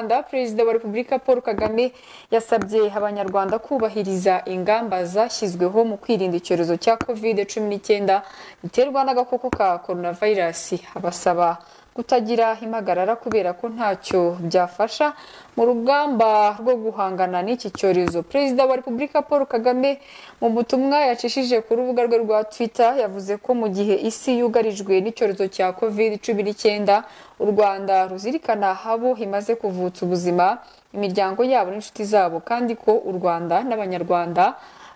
Rwanda Perezida wa Repubulika Paul Kagame yasabye abanyarwanda kubahiriza ingamba zashyizweho mu kwirinda icyorezo cya covid cumi n'icyenda giterwa n'agakoko ka coronavirus abasaba kutagira impagarara kubera ko ntacyo byafasha mu rugamba rwo guhangana n'iki cyorezo Perezida wa Repubulika Paul Kagame mu butumwa yacishije ku rubuga rwe rwa Twitter yavuze ko mu gihe isi yugarijwe n'icyorezo cya covid cumi n'icyenda u Rwanda ruzirikana abo imaze kuvutsa ubuzima imiryango yabo n'inshuti zabo kandi ko u Rwanda n'Abanyarwanda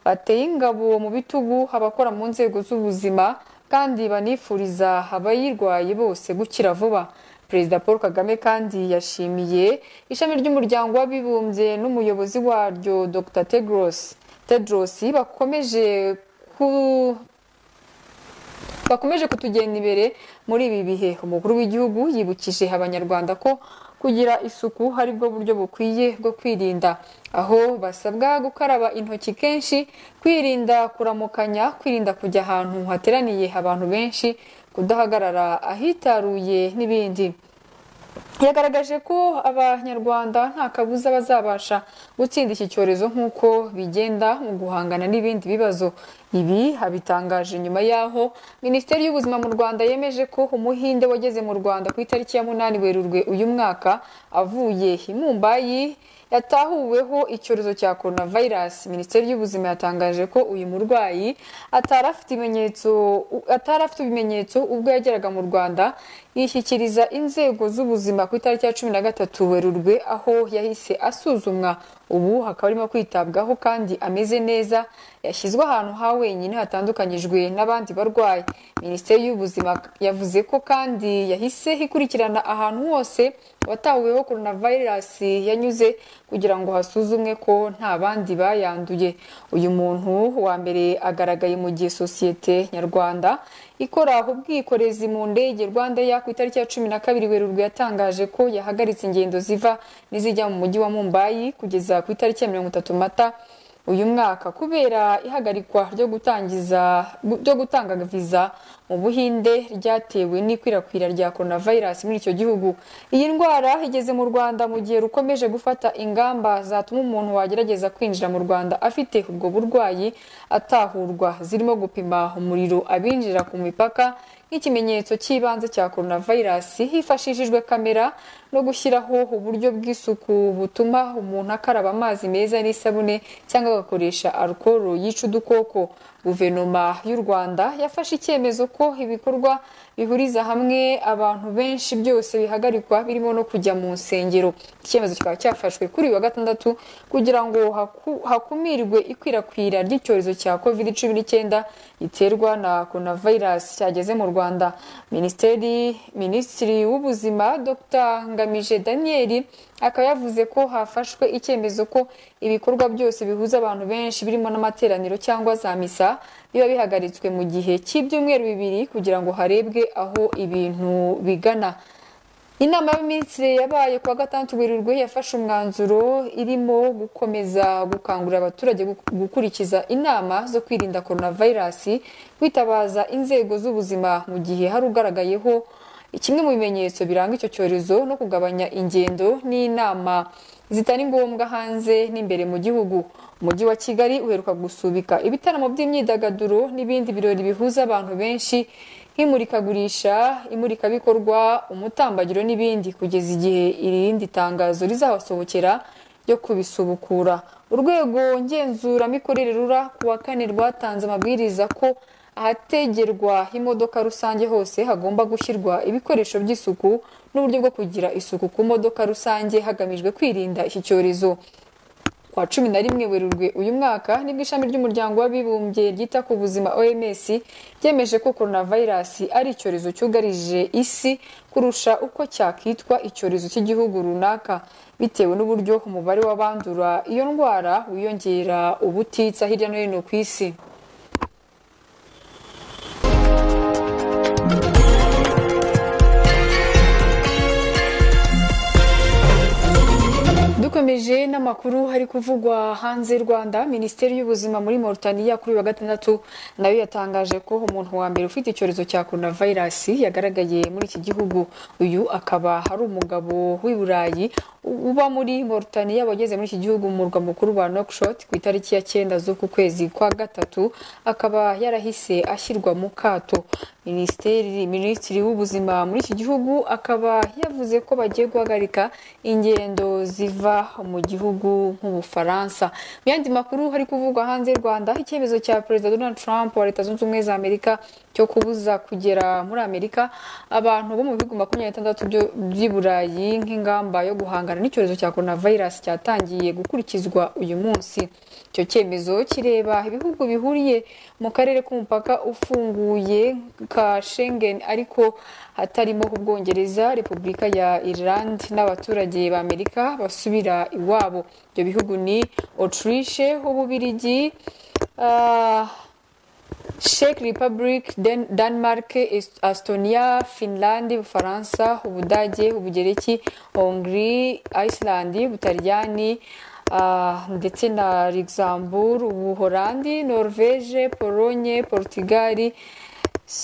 bateye ingabo mu bitugu abakora mu nzego z'ubuzima kandi banifuriza abayirwaye bose gukira vuba Perezida Paul Kagame kandi yashimiye ishami ry'umuryango w'abibumbye n'umuyobozi waryo Dr Tedros Tedros bakomeje ku bakomeje kutugenda imbere muri ibi bihe umukuru w'igihugu yibukije abanyarwanda ko kugira isuku ari bwo buryo bukwiye bwo kwirinda aho basabwa gukaraba intoki kenshi kwirinda kuramukanya kwirinda kujya ahantu hateraniye abantu benshi kudahagarara ahitaruye n'ibindi yagaragaje ko abanyarwanda nta kabuza bazabasha gutsinda iki cyorezo nk'uko bigenda mu guhangana n'ibindi bibazo ibi abitangaje nyuma y'aho minisiteri y'ubuzima mu rwanda yemeje ko umuhinde wageze mu rwanda ku itariki ya munani werurwe uyu mwaka avuye i mumbayi yatahuweho icyorezo cya coronavirus minisiteri y'ubuzima yatangaje ko uyu murwayi atari afite ibimenyetso atari afite ibimenyetso ubwo yageraga mu rwanda yishyikiriza inzego z'ubuzima ku itariki ya cumi na gatatu werurwe aho yahise asuzumwa ubu hakaba arimo kwitabwaho kandi ameze neza yashyizwe ahantu ha wenyine hatandukanyijwe n'abandi barwayi minisiteri y'ubuzima yavuze ko kandi yahise ikurikirana ahantu hose watahuweho coronavirus yanyuze kugira ngo hasuzumwe ko nta bandi bayanduye uyu muntu wa mbere agaragaye mu gihe sosiyete nyarwanda ikora ubwikorezi mu ndege rwanda ya ku itariki ya cumi na kabiri werurwe yatangaje ko yahagaritse ingendo ziva n'izijya mu mujyi wa mumbayi kugeza ku itariki ya mirongo itatu mata uyu mwaka kubera ihagarikwa ryo gutangiza ryo gutanga viza mu buhinde ryatewe n'ikwirakwira rya coronavirus muri icyo gihugu iyi ndwara igeze mu rwanda mu gihe rukomeje gufata ingamba zatuma umuntu wagerageza kwinjira mu rwanda afite ubwo burwayi atahurwa zirimo gupima umuriro abinjira ku mipaka nk'ikimenyetso cy'ibanze cya coronavirus hifashishijwe kamera no gushyiraho uburyo bw'isuku butuma umuntu akaraba amazi meza n'isabune cyangwa agakoresha alukoro yica udukoko guverinoma y'u rwanda yafashe icyemezo ko ibikorwa bihuriza hamwe abantu benshi byose bihagarikwa birimo no kujya mu nsengero icyemezo kikaba cyafashwe kuri uyu wa gatandatu kugira ngo hakumirwe ikwirakwira ry'icyorezo cya covid cumi n'icyenda giterwa na coronavirus cyageze mu rwanda minisiteri minisitiri w'ubuzima dr ngamije daniel akaba yavuze ko hafashwe icyemezo ko ibikorwa byose bihuza abantu benshi birimo n'amateraniro cyangwa za misa biba bihagaritswe mu gihe cy'ibyumweru bibiri kugira ngo harebwe aho ibintu bigana inama y'abaminisitiri yabaye kuwa gatandatu werurwe yafashe umwanzuro irimo gukomeza gukangurira abaturage gukurikiza inama zo kwirinda coronavirus kwitabaza inzego z'ubuzima mu gihe hari ugaragayeho kimwe mu bimenyetso biranga icyo cyorezo no kugabanya ingendo n'inama zitari ngombwa hanze n'imbere mu gihugu umujyi wa kigali uheruka gusubika ibitaramo by'imyidagaduro n'ibindi birori bihuza abantu benshi nk'imurikagurisha imurikabikorwa umutambagiro n'ibindi kugeza igihe irindi tangazo rizabasohokera ryo kubisubukura urwego ngenzuramikorere rura kuwa kane rwatanze amabwiriza ko ahategerwa imodoka rusange hose hagomba gushyirwa ibikoresho by'isuku n'uburyo bwo kugira isuku ku modoka rusange hagamijwe kwirinda iki cyorezo kuwa cumi na rimwe werurwe uyu mwaka nibwo ishami ry'umuryango w'abibumbye ryita ku buzima oms ryemeje ko coronavirus ari icyorezo cyugarije isi kurusha uko cyakitwa icyorezo cy'igihugu runaka bitewe n'uburyo umubare w'abandura iyo ndwara wiyongera ubutitsa hirya no hino ku isi dukomeje n'amakuru hari kuvugwa hanze y'u rwanda minisiteri y'ubuzima muri Mauritania kuri uyu wa gatandatu nayo yatangaje ko umuntu wa mbere ufite icyorezo cya korona vayirasi yagaragaye muri iki gihugu uyu akaba ari umugabo w'i burayi uba muri Mauritania wageze muri iki gihugu mu murwa mukuru wa Nouakchott ku itariki ya cyenda z'uku kwezi kwa gatatu akaba yarahise ashyirwa mu kato minisiteri minisitiri w'ubuzima muri iki gihugu akaba yavuze ko bagiye guhagarika ingendo ziva mu gihugu nk'ubufaransa mu yandi makuru hari kuvugwa hanze y'u rwanda icyemezo cya perezida donald trump wa leta zunze ubumwe za amerika cyo kubuza kugera muri amerika abantu bo mu bihugu makumyabiri n'itandatu byo- by'i burayi nk'ingamba yo guhangana n'icyorezo cya coronavirus cyatangiye gukurikizwa uyu munsi icyo cyemezo kireba ibihugu bihuriye mu karere k'umupaka ufunguye ka Schengen ariko hatarimo ubwongereza repubulika ya Ireland n'abaturage ba Amerika basubira iwabo ibyo bihugu ni Autriche Ububirigi ah, Czech Republic, Den Denmark, Est- Estonia, Finland, Ubufaransa, Ubudage, Ubugereki, Hongrie, Iceland, Ubutaliyani ah, ndetse na Luxembourg, Ubuholandi, Norvège, Pologne, Portugal,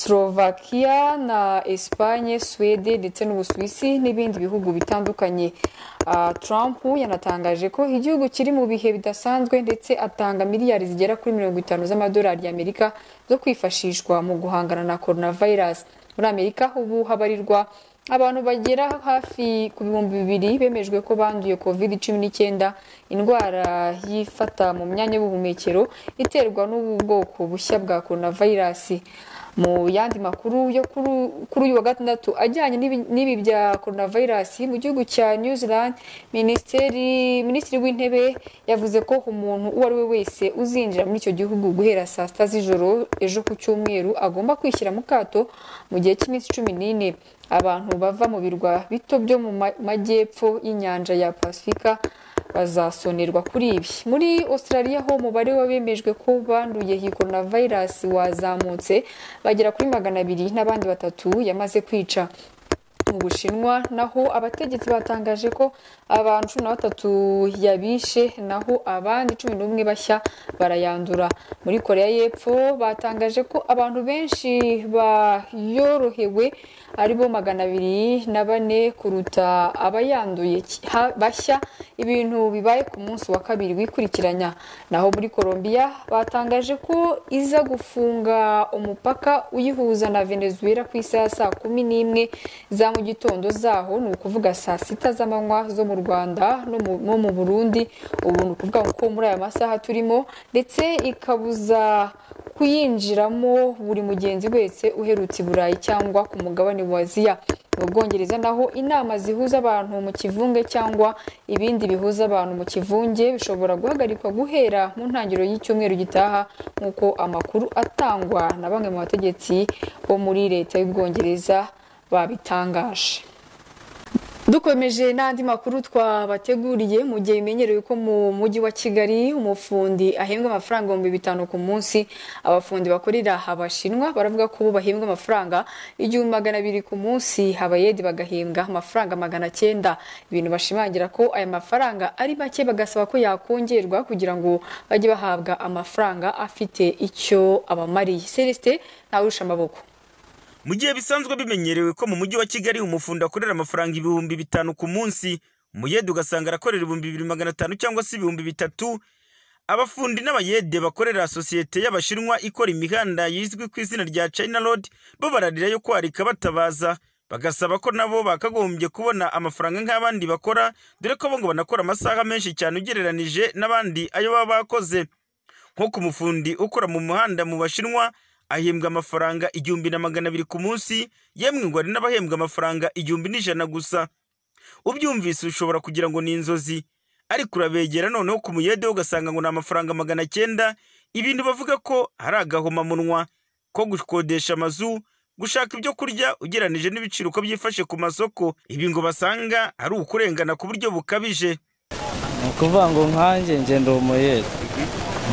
Slovakia na Espagne, Suwede ndetse n'Ubusuwisi n'ibindi bihugu bitandukanye. Ah, Trump yanatangaje ko igihugu kiri mu bihe bidasanzwe ndetse atanga miliyari zigera kuri mirongo itanu z'amadolari y'Amerika zo kwifashishwa mu guhangana na coronavirus. Muri Amerika ubu habarirwa abantu bagera hafi ku bihumbi bibiri bemejwe ko banduye covid cumi n'icyenda indwara yifata mu myanya y'ubuhumekero iterwa n'ubu bwoko bushya bwa coronavirus mu yandi makuru yo kuri- kuri uyu wa gatandatu ajyanye n'ibi- n'ibi bya coronavirus mu gihugu cya new zealand minisiteri minisitiri w'intebe yavuze ko umuntu uwo ari we wese uzinjira muri icyo gihugu guhera saa sita z'ijoro ejo ku cyumweru agomba kwishyira mu kato mu gihe cy'iminsi cumi n'ine abantu bava mu birwa bito byo mu ma- majyepfo y'inyanja ya pasifika bazasonerwa kuri ibi muri australia ho umubare w'abemejwe ko banduye iyi coronavirus wazamutse bagera kuri magana abiri n'abandi batatu yamaze kwica mu bushinwa naho abategetsi batangaje ko abantu cumi na batatu yabishe naho abandi cumi n'umwe bashya barayandura muri koreya y'epfo batangaje ko abantu benshi bayorohewe aribo magana abiri na bane kuruta abayanduye ki- ha- bashya ibintu bibaye ku munsi wa kabiri wikurikiranya naho muri Colombia batangaje ko iza gufunga umupaka uyihuza na Venezuela ku isaha saa kumi n'imwe za mu gitondo zaho ni ukuvuga saa sita z'amanywa zo mu Rwanda no mu- no mu Burundi ubu ni ukuvuga ko muri aya masaha turimo ndetse ikabuza kuyinjiramo buri mugenzi wese uherutse i Burayi cyangwa ku mugabane wa Aziya mu Bwongereza naho inama zihuza abantu mu kivunge cyangwa ibindi bihuza abantu mu kivunge bishobora guhagarikwa guhera mu ntangiriro y'icyumweru gitaha nk'uko amakuru atangwa na bamwe mu bategetsi bo muri leta y'Ubwongereza babitangaje dukomeje n'andi makuru twabateguriye mu gihe bimenyerewe ko mu mujyi wa kigali umufundi ahembwa amafaranga ibihumbi bitanu ku munsi abafundi bakorera abashinwa baravuga ko bo bahembwa amafaranga igihumbi magana abiri ku munsi abayedi bagahembwa amafaranga magana cyenda ibintu bashimangira ko aya mafaranga ari make bagasaba ko yakongerwa kugira ngo bajye bahabwa amafaranga afite icyo abamariye celestin ntawurusha amaboko mu gihe bisanzwe bimenyerewe ko mu mujyi wa kigali umufundi akorera amafaranga ibihumbi bitanu ku munsi umuyede ugasanga arakorera ibihumbi bibiri magana atanu cyangwa se ibihumbi bitatu abafundi n'abayede bakorera sosiyete y'abashinwa ikora imihanda yizwi ku izina rya china road bo bararira yo kwarika batabaza bagasaba ko nabo bakagombye kubona amafaranga nk'abandi bakora dore ko bo ngo banakora amasaha menshi cyane ugereranije n'abandi ayo baba bakoze nko ku mufundi ukora mu muhanda mu bashinwa ahembwa amafaranga igihumbi na magana abiri ku munsi yemwe ngo hari n'abahembwa amafaranga igihumbi n'ijana gusa ubyumvise ushobora kugira ngo ni inzozi ariko urabegera noneho ku muyede ugasanga ngo ni amafaranga magana cyenda ibintu bavuga ko hari agahomamunwa ko gukodesha amazu gushaka ibyo kurya ugeranije n'ibiciro uko byifashe ku masoko ibi ngo basanga ari ukurengana ku buryo bukabije ni ukuvuga ngo nkanjye ngenda umuyede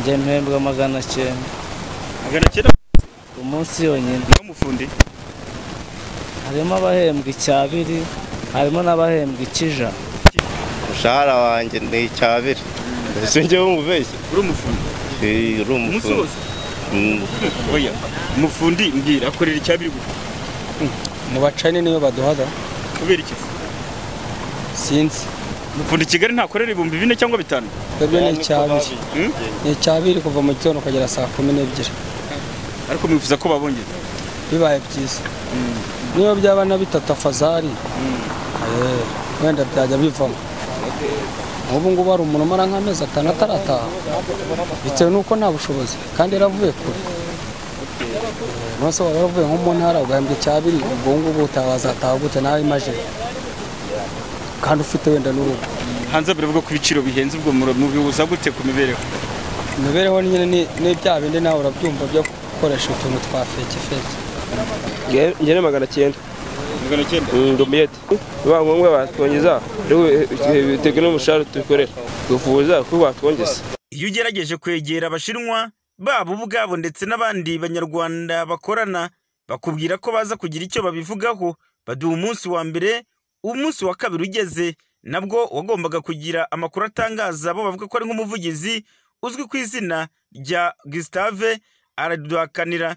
njye mpembwa magana cyenda magana cyenda umunsi yonyine umufundi harimo abahembwa icyabiri harimo n'abahembwa ikija umushahara wanjye ni icyabiri ese njyewe umubeshyi uri umufundi Eh, uri umunsi umufundi wose Mm, oya umufundi mbwira akorera icyabiri gusa mu bacani niyo baduhaga kubera iki sinzi umufundi i kigali ntakorera ibihumbi bine cyangwa bitanu twebwe ni icyabiri Hmm? ni icyabiri kuva mu gitondo ukagera saa kumi n'ebyiri ariko mwifuza ko babongeza bibaye byiza niyo byaba na bitatu afazari eh, wenda byajya bivamo nk'ubu ngubu hari umuntu umara nk'amezi atanu atarataha bitewe n'uko nta bushobozi kandi yaravuye kure Eh, nonese waba waravuye nko mu ntara ugahembwa icyabiri ubwo ngubu utazataha gute nawe imaje kandi ufite wenda n'urugo hanze baravuga ko ibiciro bihenze ubwo muro- mubihuza gute ku mibereho imibereho ni nyine ni- ni bya bindi nawe urabyumva byo gukoresha utuntu twa feke feke ngene magana cyenda magana cyenda ndi umuyede biba ngombwa batwongeza ariko bitewe n'umushahara tubikorera twifuza ko batwongeza iyo ugerageje kwegera abashinwa babo ubwabo ndetse n'abandi banyarwanda bakorana bakubwira ko baza kugira icyo babivugaho baduha umunsi wa mbere umunsi wa kabiri ugeze nabwo wagombaga kugira amakuru atangaza bo bavuga ko ari nk'umuvugizi uzwi ku izina rya Gustave araduhakanira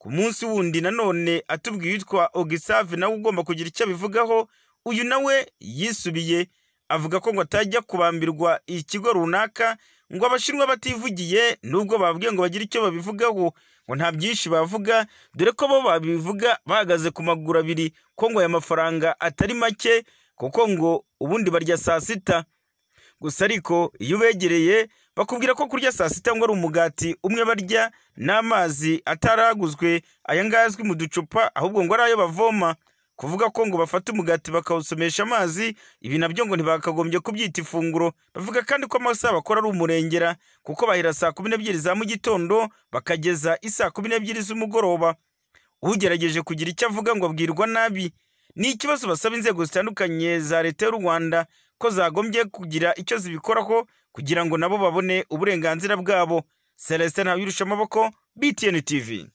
ku munsi wundi nanone atubwiye uwitwa Ogisave nawe ugomba kugira icyo abivugaho uyu nawe yisubiye avuga ko ngo atajya kubambirwa ikigo runaka ngo abashinwa bativugiye nubwo bababwiye ngo bagire icyo babivugaho ngo nta byinshi bavuga dore ko bo babivuga bahagaze ku maguru abiri ko ngo aya mafaranga atari make kuko ngo ubundi barya saa sita gusa ariko iyo ubegereye bakubwira ko kurya saa sita ngo ari umugati umwe barya n'amazi ataraguzwe aya ngaya azwi mu ducupa ahubwo ngo ari ayo bavoma kuvuga ko ngo bafata umugati bakawusomesha amazi ibi nabyo ngo ntibakagombye kubyita ifunguro bavuga kandi ko amasaha bakora ari umurengera kuko bahera saa kumi n'ebyiri za mu gitondo bakageza isaa kumi n'ebyiri z'umugoroba ugerageje kugira icyo avuga ngo abwirwa nabi ni ikibazo basaba inzego zitandukanye za leta y'u rwanda ko zagombye kugira icyo zibikoraho kugira ngo nabo babone uburenganzira bwabo celestin ntawirusha amaboko btn tv